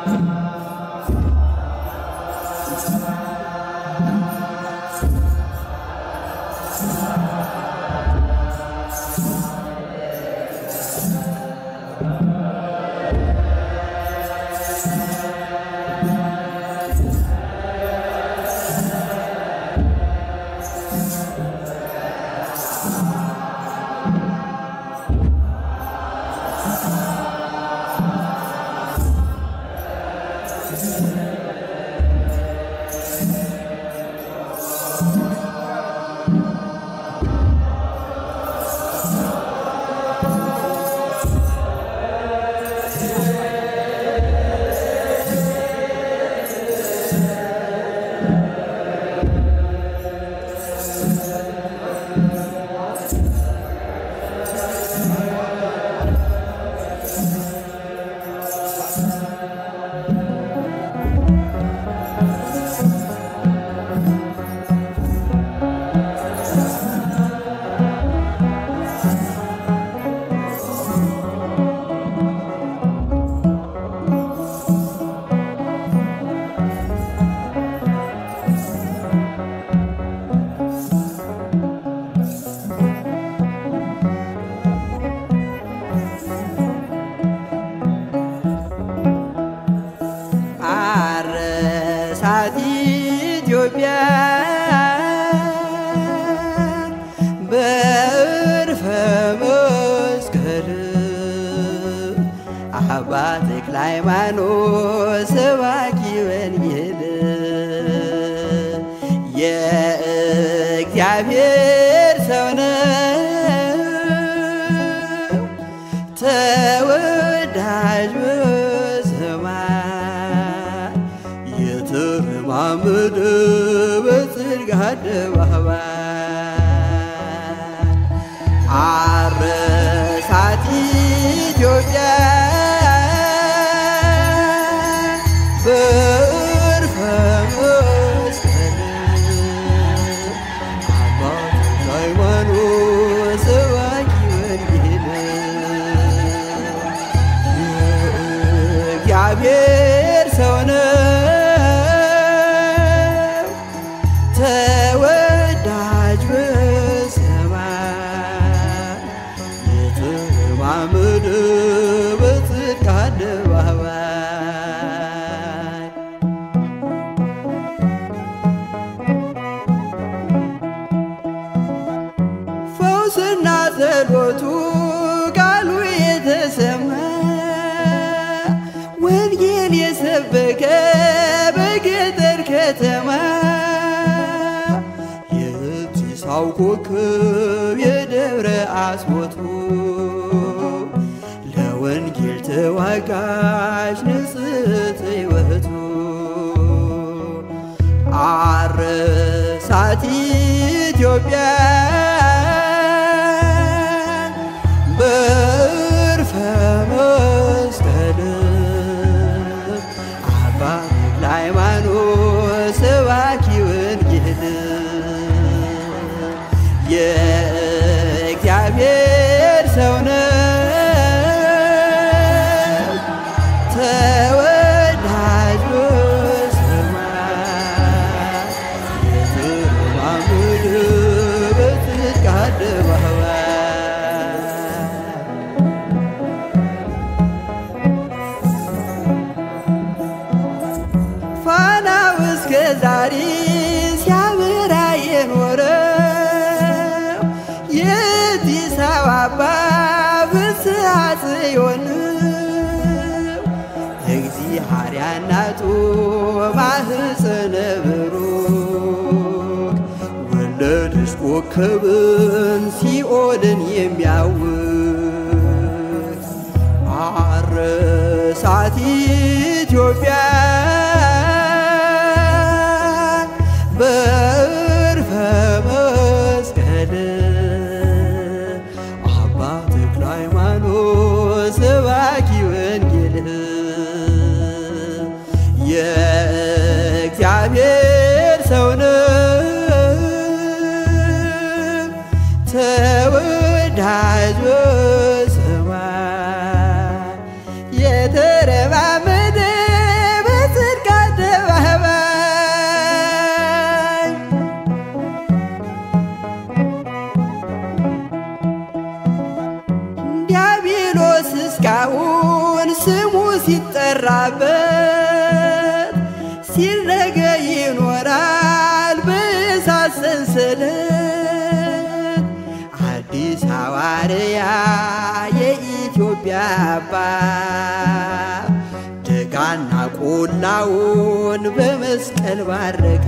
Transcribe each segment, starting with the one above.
አረሳት ኢትዮጵያ በዕርፈ መስቀል አባ ተክለ ሃይማኖት ሰባኪ ወንጌል የእግዚአብሔር ሰው ነው ተወዳጅ በሰማይ የተረማመደ በጽድቅ አደባባይ አረሳት ኢትዮጵያ በዕርፈ መስቀል አባ ተክለ ሃይማኖት ሰባኪ ወንጌል የእግዚአብሔር ሰው ነው ተወዳጅ በሰማይ የተረማመደ በጽድቅ አደባባይ ፈውስና ጸሎቱ ቃሉ የተሰማ ወንጌል የሰበከ በገጠር ከተማ የጢሳው ኮከብ የደብረ አስቦቱ ለወንጌል ተዋጋሽ ንጽሕት ሕይወቱ አረሳት ኢትዮጵያ በዕርፈ መስቀል አባ ተክለ ሃይማኖት ሰባኪ ወንጌል የእግዚአብሔር ሰው ነው ተወዳጅ በሰማይ የተረማመደ በጽድቅ አደባባይ ፋናው እስከ ዛሬ ሲያበራ የኖረው የአዲስ አበባ ፍስሐ ጽዮን እግዚአብሔር እናቱ ማህፀነ ብሩክ ወለደች ኮከብን ሲኦልን የሚያውቅ አረሳት ኢትዮጵያ በዕርፈ መስቀል አባ ተክለ ሃይማኖት ሰባኪ ወንጌል የእግዚአብሔር ሰው ነው ተወዳጅ በሰማይ የተረማመደ የሰራበት ሲነገ ይኖራል በእሳት ሰንሰለት አዲስ ሐዋርያ የኢትዮጵያ አባት ደጋና ቆላውን በመስቀል ባረካ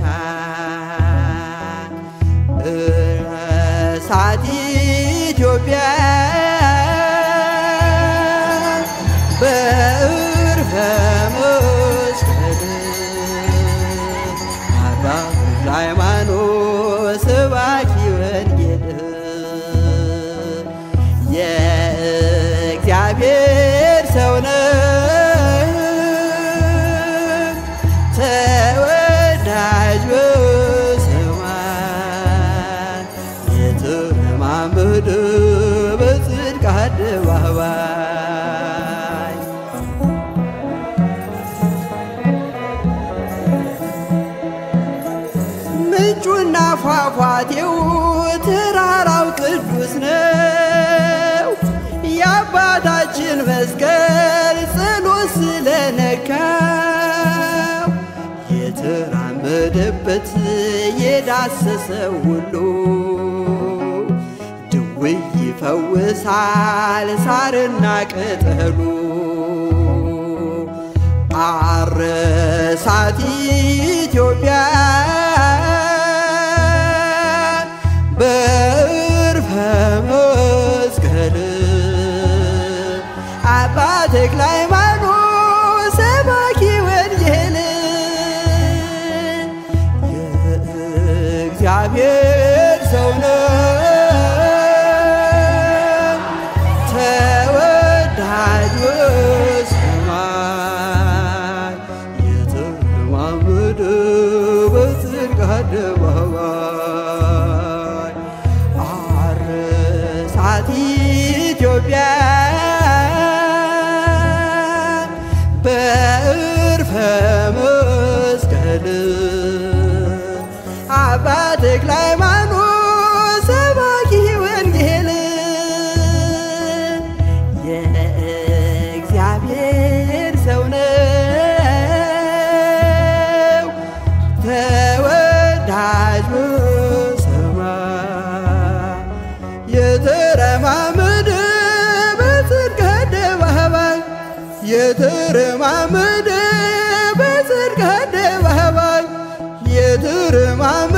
እሳት ኢትዮጵያ በዕርፈ መስቀል አባ ሃይማኖት ሰባኪ ወንጌል የእግዚአብሔር ሰው ነው ተወዳጅ በሰማይ የተረማመደ በጽድቅ አደባባይ ምንጩና ፏፏቴው ተራራው ቅዱስ ነው። የአባታችን መስቀል ጸሎት ስለነካው የተራመደበት የዳሰሰው ሁሉ ድውይ ይፈውሳል ሳርና ቅጠሉ አረሳት ኢትዮጵያ በዕርፈ መስቀል አባ ተክለ ሃይማኖት ሰባኪ ወንጌል የእግዚአብሔር ሰው ነው ተወዳጅ በሰማይ የተረማመደ በጽድቅ አደባባይ አረሳት ኢትዮጵያ በዕርፈ መስቀል አባ ተክለ ሃይማኖት ሰባኪ ወንጌል የእግዚአብሔር ሰው ነው ተወዳጅ በሰማይ የተረማመደ በጽድቅ አደባባይ የተረማመደ በጽድቅ አደባባይ የተረማመደ